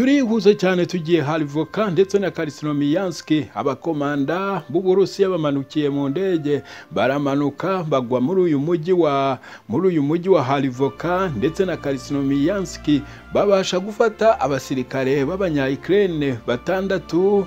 turihuze cyane tugiye harivoka ndetse na karisinomiyanski abakomanda b'uburusiya bamanukiye mu ndege baramanuka bagwa muri uyu mujyi wa muri uyu mujyi wa harivoka ndetse na karisinomiyanski babasha gufata abasirikare b'abanyayikirene batandatu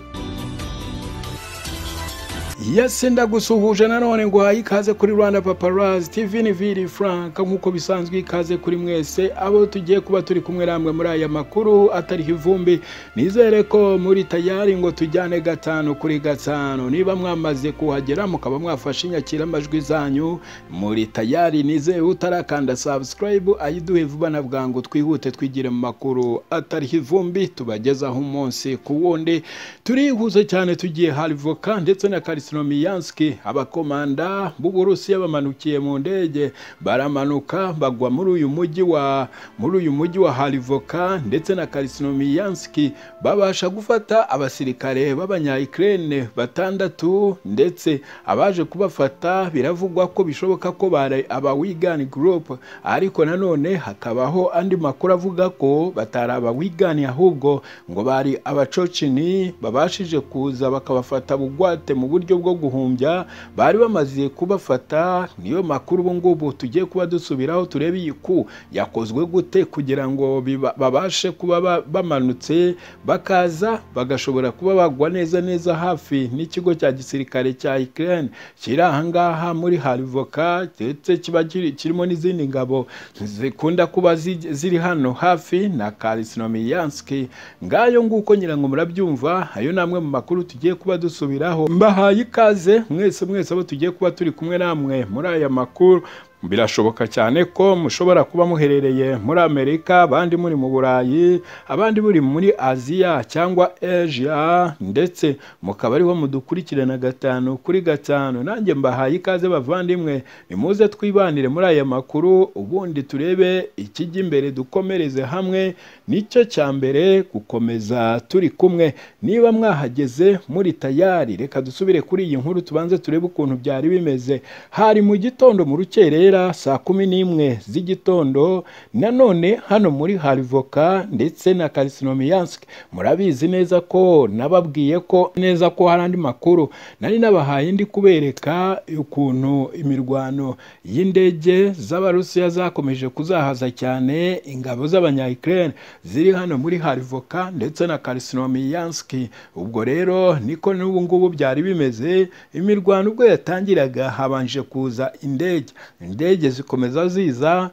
yasenda gusuhuje nanone ngo haye ikaze kuri rwanda paparazi tv ni viri franka nk'uko bisanzwe ikaze kuri mwese abo tugiye kuba turi kumwe namwe muri aya makuru atari ivumbi nizere ko muri tayari ngo tujyane gatanu kuri gatanu niba mwamaze kuhagera mukaba mwafashe inyakiramajwi zanyu muri tayari nizere utarakanda sabusikarayibu ayiduhe vuba na bwangu twihute twigire mu makuru atari ivumbi tubagezaho umunsi ku wundi turihuze cyane tugiye harivoka ndetse na karisi Slomiyanski abakomanda b'Uburusiya bamanukiye mu ndege baramanuka bagwa muri uyu mujyi wa muri uyu mujyi wa Harivoka ndetse na Karisinomiyanski babasha gufata abasirikare b'abanyayikirene batandatu ndetse abaje kubafata biravugwa ko bishoboka ko bari aba Wigan Group ariko nanone hakabaho andi makuru avuga ko batari aba Wigan ahubwo ngo bari abacocini babashije kuza bakabafata bugwate mu buryo bwo guhumbya bari bamaze kubafata niyo makuru ubu ngubu tugiye kuba dusubiraho turebe iyi ku yakozwe gute kugira ngo babashe kuba bamanutse bakaza bagashobora kuba bagwa neza neza hafi n'ikigo cya gisirikare cya Ukraine kiri ahangaha muri Harivoka ndetse kiba kirimo n'izindi ngabo zikunda kuba ziri hano hafi na Karisinomiyanski ngayo nguko nyirango murabyumva ayo namwe mu makuru tugiye kuba dusubiraho mbahaye ikaze mwese mwese abo tugiye kuba turi kumwe namwe muri aya makuru birashoboka cyane ko mushobora kuba muherereye muri amerika abandi muri mu burayi abandi muri muri aziya cyangwa asia ndetse mukaba ariho mudukurikirana gatanu kuri gatanu nanjye mbahaye ikaze bavandimwe nimuze twibanire muri aya makuru ubundi turebe ikijya imbere dukomereze hamwe nicyo cya mbere gukomeza turi kumwe niba mwahageze muri tayari reka dusubire kuri iyi nkuru tubanze turebe ukuntu byari bimeze hari mu gitondo mu rukerera saa kumi n'imwe z'igitondo nanone hano muri harivoka ndetse na karisinomiyanski murabizi neza ko nababwiye ko neza ko hari andi makuru nari nabahaye ndi kubereka ukuntu imirwano y'indege z'abarusiya zakomeje kuzahaza cyane ingabo z'abanyayikirene ziri hano muri harivoka ndetse na karisinomiyanski ubwo rero niko n'ubu ngubu byari bimeze imirwano ubwo yatangiraga habanje kuza indege indege zikomeza ziza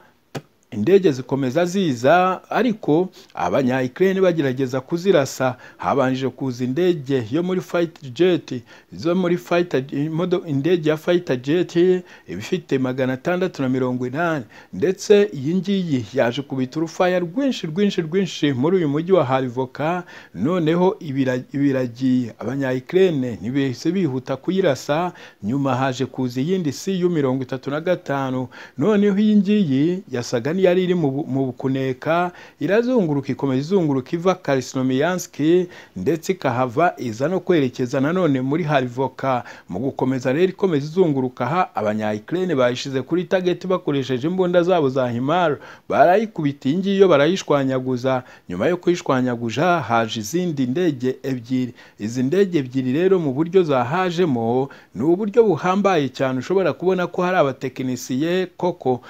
indege zikomeza ziza ariko abanyayikirere bagerageza kuzirasa habanje kuza indege yo muri fayiti jeti zo muri indege ya fayita jeti ibifite magana atandatu na mirongo inani ndetse iyi ngiyi yaje kubita urufaya rwinshi rwinshi rwinshi muri uyu mujyi wa harivoka noneho ibiragiye abanyayikirere ntibihise bihuta kuyirasa nyuma haje kuza iyindi si y'u mirongo itatu na gatanu noneho iyi ngiyi yasaga yari iri mu kuneka irazunguruka ikomeza izunguruka iva karisinomiyanski ndetse ikahava iza no kwerekeza nanone muri harivoka mu gukomeza rero ikomeza izunguruka aha abanyayikirene bayishize kuri tageti bakoresheje imbunda zabo za himara barayikubita iyi ngiyi barayishwanyaguza nyuma yo kuyishwanyaguza haje izindi ndege ebyiri izi ndege ebyiri rero mu buryo zahajemo ni uburyo buhambaye cyane ushobora kubona ko hari abatekinisiye koko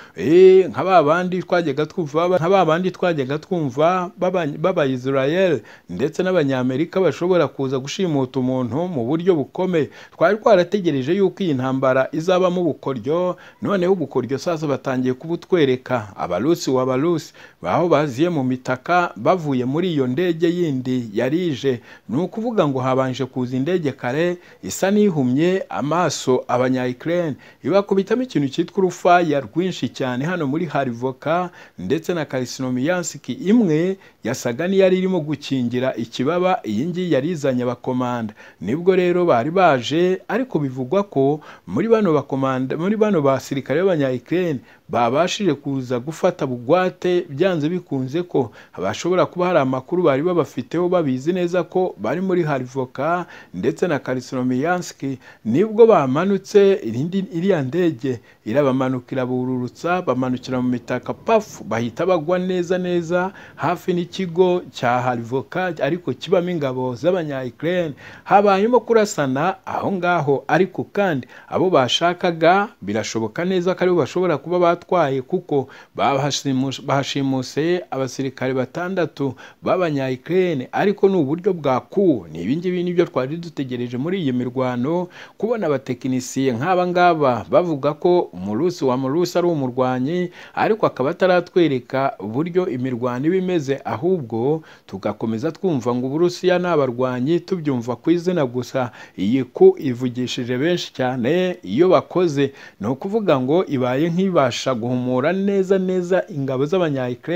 nka ba bandi twajyaga twumva nka ba bandi twajyaga twumva b'abayisirayeli ndetse n'abanyamerika bashobora kuza gushimuta umuntu mu buryo bukomeye twari twarategereje yuko iyi ntambara izabamo ubukoryo noneho ubukoryo sasa batangiye kubutwereka abarusi w'abarusi aho baziye mu mitaka bavuye muri iyo ndege yindi yarije ni ukuvuga ngo habanje kuza indege kare isa n'ihumye amaso abanyayikirene ibakubitamo ikintu cyitwa urufaya rwinshi cyane hano muri hari voka ndetse na karisinomiyansiki imwe yasaga n'iyari irimo gukingira ikibaba iyi ngiyi yari izanye abakomanda nibwo rero bari baje ariko bivugwa ko muri bano bakomanda muri bano basirikare b'abanyayikirene babashije kuza gufata bugwate byanze bikunze ko bashobora kuba hari amakuru bari babafiteho babizi neza ko bari muri harivoka ndetse na karisoromiyanski nibwo bamanutse irindi- iriya ndege irabamanukira bururutsa bamanukira mu mitaka pafu bahita bagwa neza neza hafi n'ikigo cya harivoka ariko kibamo ingabo z'abanya-ukraine habayemo kurasana aho ngaho ariko kandi abo bashakaga birashoboka neza ko aribo bashobora kuba batwaye kuko bahasimu- bahashimuse abasirikare batandatu b'abanya-ukraine ariko ni uburyo bwakuwe ni ibingibi nibyo twari dutegereje muri iyi mirwano kubona abatekinisiye nk'aba ngaba bavuga ko umurusi wa murusi ari umurwanyi ariko akaba ataratwereka uburyo imirwano iba imeze ahubwo tugakomeza twumva ngo uburusiya ni abarwanyi tubyumva ku izina gusa iyi ku ivugishije benshi cyane iyo bakoze ni ukuvuga ngo ibaye nk'ibasha guhumura neza neza ingabo z'abanyayikirere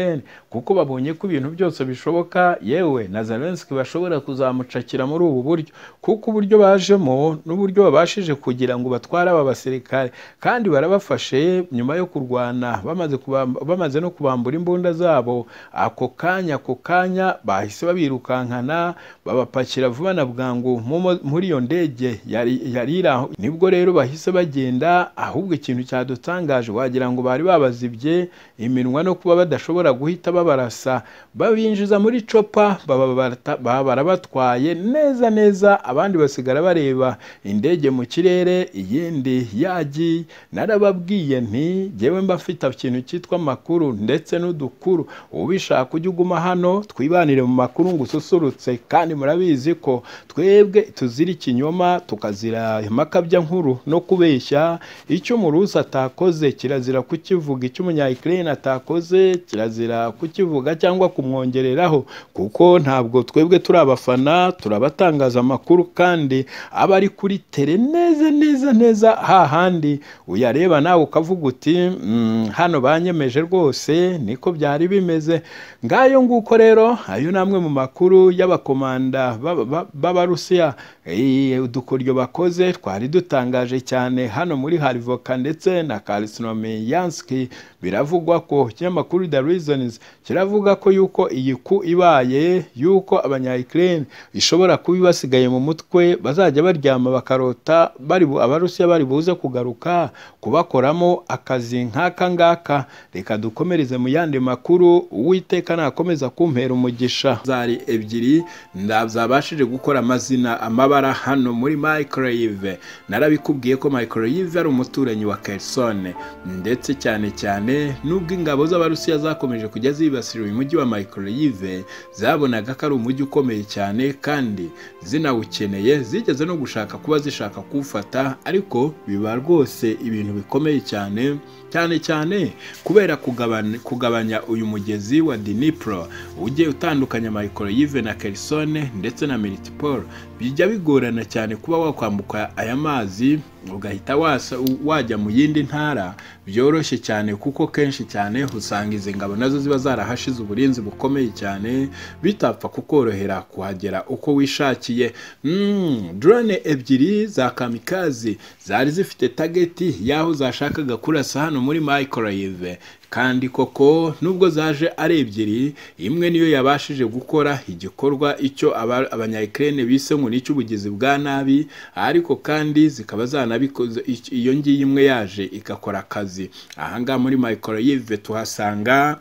kuko babonye ko ibintu byose bishoboka yewe na zelenski bashobora kuzamucakira muri ubu buryo kuko uburyo bajemo n'uburyo babashije kugira ngo batware aba basirikare kandi barabafashe nyuma yo kurwana bamaze, kubam- bamaze no kubambura imbunda zabo ako kanya ako kanya bahise babirukankana babapakira vuba na bwangu mu mo- muri iyo ndege yari yari iri aho nibwo rero bahise bagenda ahubwo ikintu cyadutangaje wagira ngo bari babazibye iminwa no kuba badashobora guhita babarasa babinjiza muri copa bababata- baba barabatwaye neza neza abandi basigara bareba indege mu kirere iyindi yagiye narababwiye nti jyewe mba mfite ikintu cyitwa amakuru ndetse n'udukuru ubishaka ujye uguma hano twibanire mu makuru ngo ususurutse kandi murabizi ko twebwe tuzira ikinyoma tukazira amakabya nkuru no kubeshya icyo umurusi atakoze kirazira kukivuga icyo umunyayikirere atakoze kirazira kukivuga cyangwa kumwongereraho kuko ntabwo twebwe turi abafana turabatangaza amakuru kandi aba ari kuri tere neza neza neza hahandi uyareba nawe ukavuga uti "Mm, hano banyemeje rwose niko byari bimeze ngayo nguko rero ayo ni amwe mu makuru y'abakomanda b'aba- b'aba- b'abarusiya Eh, udukoryo bakoze twari dutangaje cyane hano muri harivoka ndetse na karisinomeyanski biravugwa ko ikinyamakuru the reasons kiravuga ko yuko iyi ku ibaye yuko abanyayikirere ishobora kuba ibasigaye mu mutwe bazajya baryama bakarota bari bu- abarusiya bari buze kugaruka kubakoramo akazi nk'aka ngaka reka dukomereze mu yandi makuru uwiteka nakomeza kumpera umugisha zari ebyiri nda- zabashije gukora amazina amabara hano muri microwave narabikubwiye ko microwave ari umuturanyi wa Kherson ndetse cyane cyane nubwo ingabo z'abarusiya zakomeje kujya zibasira uyu mujyi wa microwave zabonaga ko ari umujyi ukomeye cyane kandi zinawukeneye zigeze no gushaka kuba zishaka kuwufata ariko biba rwose ibintu bikomeye cyane cyane cyane kubera kugabanya, kugabanya uyu mugezi wa Dnipro ujye utandukanya microwave na Kherson ndetse na Melitopol bijya bigorana cyane kuba wakwambuka aya mazi ugahita wasa, wajya mu yindi ntara byoroshye cyane kuko kenshi cyane usanga izi ngabo nazo ziba zarahashize uburinzi bukomeye cyane bitapfa kukorohera kuhagera uko wishakiye mm, drone ebyiri za kamikazi zari zifite tageti y'aho zashakaga kurasa hano muri microwave kandi koko nubwo zaje ari ebyiri imwe niyo yabashije gukora igikorwa icyo abanyayikirene bise ngo ni icy'ubugizi bwa nabi ariko kandi zikaba zanabikoze ic- iyo ngiyi imwe yaje igakora akazi ahangaha muri microwave tuhasanga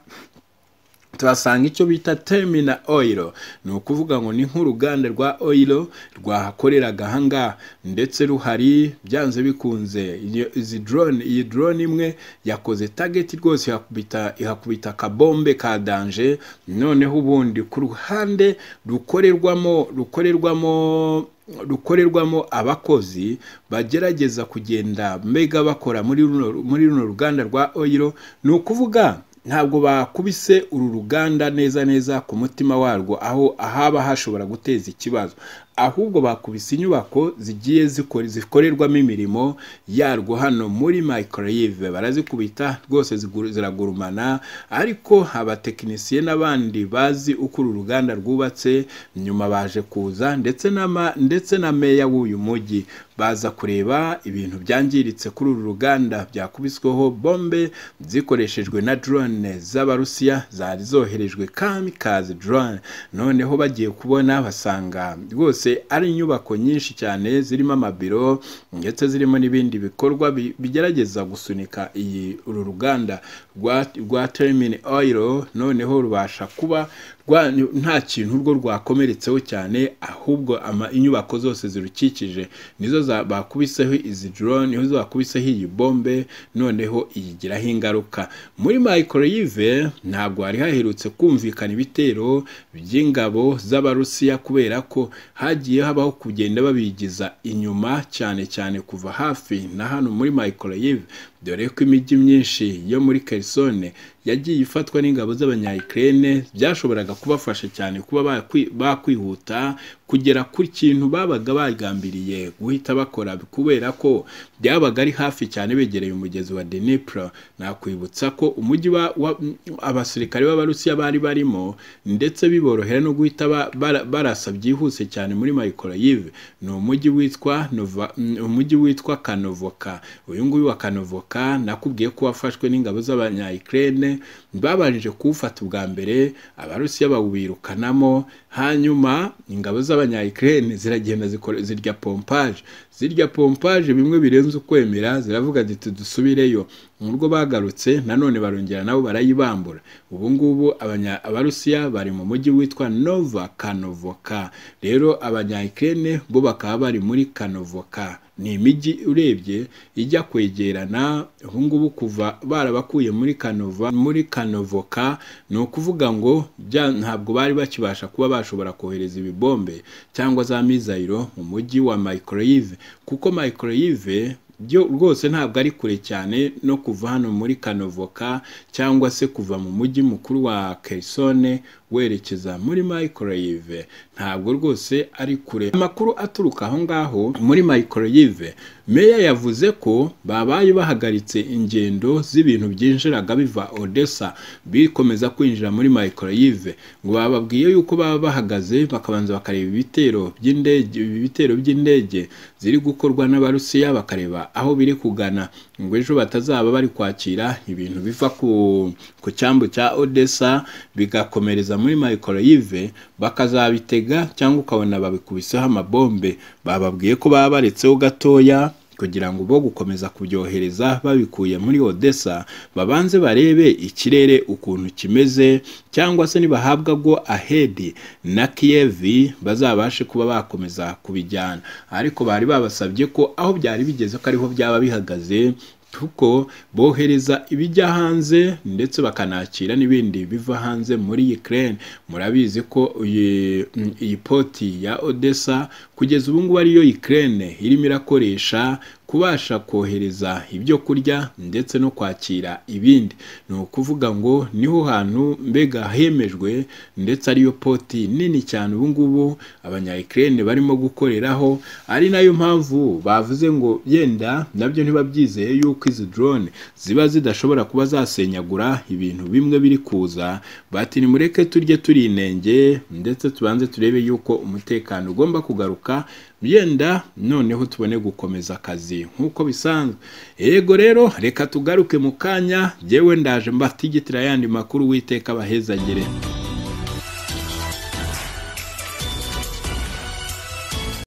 tuhasanga icyo bita terminal oil ni ukuvuga ngo ni nk'uruganda rwa oil rwahakoreraga ahangaha ndetse ruhari byanze bikunze iyo- izi drone iyi drone imwe yakoze target rwose ihakubita ihakubita akabombe ka danje noneho ubundi ku ruhande rukorerwamo rukorerwamo rukorerwamo abakozi bagerageza kugenda mbega bakora muri runo muri runo ruganda rwa oyiro ni ukuvuga ntabwo bakubise uru ruganda neza neza ku mutima warwo aho ahaba hashobora guteza ikibazo ahubwo bakubise inyubako zigiye zikora zikorerwamo imirimo yarwo hano muri microyive barazikubita rwose zigu- ziragurumana ariko abatekinisiye n'abandi bazi uko uru ruganda rwubatse nyuma baje kuza ndetse n'ama- ndetse na meya w'uyu mujyi baza kureba ibintu byangiritse kuri uru ruganda byakubisweho bombe zikoreshejwe na drone z'abarusiya zari zoherejwe kamikaze drone noneho bagiye kubona basanga rwose ari inyubako nyinshi cyane zirimo amabiro ndetse zirimo n'ibindi bikorwa bi- bigerageza gusunika iyi uru ruganda rwa, rwa termini oil noneho rubasha kuba rwa, nta kintu urwo rwakomeretseho cyane ahubwo ama, inyubako zose zirukikije nizo za- bakubiseho izi drone niho bakubiseho iyi bombe noneho iyigiraho ingaruka muri microyive ntabwo hari haherutse kumvikana ibitero by'ingabo z'abarusiya kubera ko hagiye habaho kugenda babigiza inyuma cyane cyane kuva hafi na hano muri microyive dore ko imijyi myinshi yo muri kerisone yagiye ifatwa n'ingabo z'abanyayikirene byashoboraga kubafasha cyane kuba bakwi- bakwihuta kugera ku kintu babaga bagambiriye guhita bakora kubera ko byabaga ari hafi cyane begereye umugezi wa Dnipro nakwibutsa ko umujyi wa- wa- abasirikare b'abarusiya bari barimo ndetse biborohera no guhita ba- bara- barasa byihuse cyane muri Mykolaiv ni umujyi witwa Nova- umujyi witwa Kanovoka uyu nguyu wa Kanovoka nakubwiye ko wafashwe n'ingabo z'abanyayikirene babanje kuwufata ubwa mbere abarusiya bawirukanamo hanyuma ingabo z'abanyayikirene ziragenda zikora- zirya pompaje zirya pompaje bimwe birenze ukwemera ziravuga ziti dusubireyo nubwo bagarutse nanone barongera nabo barayibambura ubu ngubu abanya- abarusiya bari mu mujyi witwa nova kanovoka rero abanyayikirene bo bakaba bari muri kanovoka ni imijyi urebye ijya kwegerana ubu ngubu kuva barabakuye muri kanova muri kanovoka ni ukuvuga ngo bya- ntabwo bari bakibasha kuba bashobora kohereza ibibombe cyangwa za mizayiro mu mujyi wa microyive kuko microyive byo rwose ntabwo ari kure cyane no kuva hano muri kanovoka cyangwa se kuva mu mujyi mukuru wa kerisone werekeza muri microyive ntabwo rwose ari kure amakuru aturuka aho ngaho muri microyive meya yavuze ko babaye bahagaritse ingendo z'ibintu byinjiraga biva odessa bikomeza kwinjira muri microyive ngo bababwiye yuko baba bahagaze bakabanza bakareba ibitero by'indege ibi bitero by'indege ziri gukorwa n'abarusiya bakareba aho biri kugana ngo ejo batazaba bari kwakira ibintu biva ku, ku cyambu cya odessa bigakomereza muri microyive bakazabitega cyangwa ukabona babikubiseho amabombe bababwiye ko baba baretseho gatoya kugira ngo bo gukomeza kubyohereza babikuye muri odessa babanze barebe ikirere ukuntu kimeze cyangwa se nibahabwa go ahedi na kiyevi bazabashe kuba bakomeza kubijyana ariko bari babasabye ko aho byari bigeze ko ariho byaba bihagaze kuko bohereza ibijya hanze ndetse bakanakira n'ibindi biva hanze muri Ukraine murabizi ko iyi mm, iyi poti ya Odessa kugeza ubu ngubu ariyo Ukraine irimo irakoresha kubasha kohereza ibyo kurya ndetse no kwakira ibindi ni ukuvuga ngo niho hantu mbega hemejwe ndetse ariyo poti nini cyane ubu ngubu abanyayikirene barimo gukoreraho ari nayo mpamvu bavuze ngo yenda nabyo ntibabyizeye yuko izi drone ziba zidashobora kuba zasenyagura ibintu bimwe biri kuza bati nimureke turye turinenge ndetse tubanze turebe yuko umutekano ugomba kugaruka yenda noneho tubone gukomeza akazi nk'uko bisanzwe yego rero reka tugaruke mu kanya jyewe ndaje mbatigitira yandi makuru witeka abahezagire